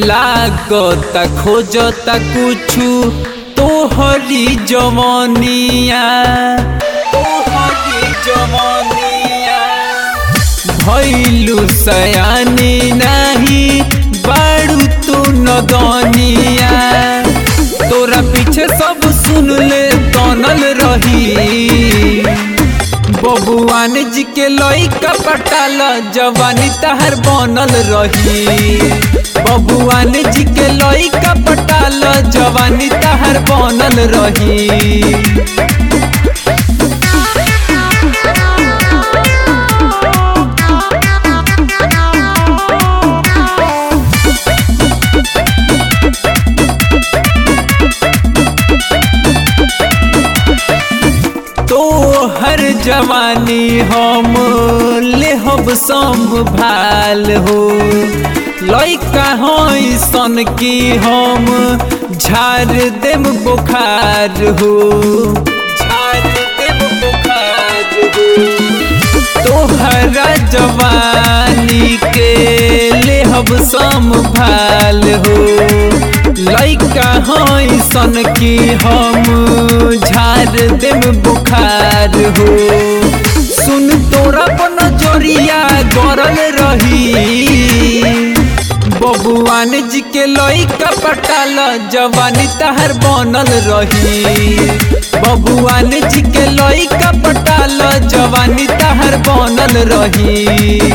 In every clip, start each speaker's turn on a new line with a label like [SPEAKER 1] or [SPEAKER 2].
[SPEAKER 1] लागता खोजता कुछु तोहरी जवानिया तोहरी जवानिया भैलू सयानी नहीं बाड़ू तू नदनिया तोरा पीछे सब सुन ले तनल रही बबुआन जी के लइका पटाल जवानी तहर बनल रही बबुआन जी के लइका पटाल जवानी तहर बनल रही तो हर जवानी हम लेहब संभाल हो लइका हई सन की हम झाड़ देम बुखार हो झाड़ देम बुखार हो तोहरा जवानी के लेहब संभाल हो लइका हई सन की हम झाड़ देम बुखार हो सुन तोरा पर नजरिया गरल रही बबुआन जी के लइका पटाल जवानी तहर बनल रही बबुआन जी के लइका पटाल जवानी तहर बनल रही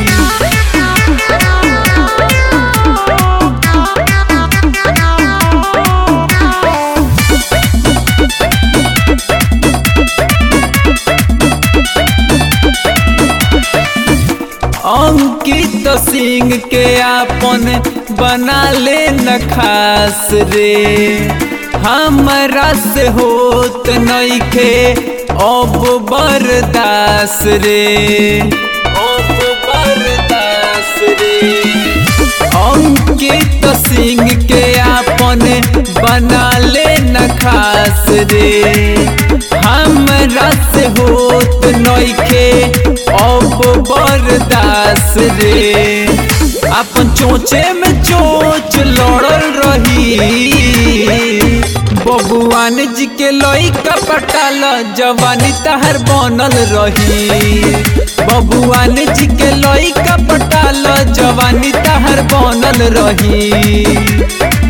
[SPEAKER 1] अंकित सिंह के आपन बना ले न खास रे हमरा से होत नइखे अब बरदास रे अब बरदास रे अंकित सिंह के आपन बना ले न खास रे हमरा से होत नइखे अब बरदास रे अपन चोचे में चोच लड़ल रही बबुआन जी के लइका पटाल जवानी तहर बनल रही बबुआन जी के लइका पटाल जवानी तहर बनल रही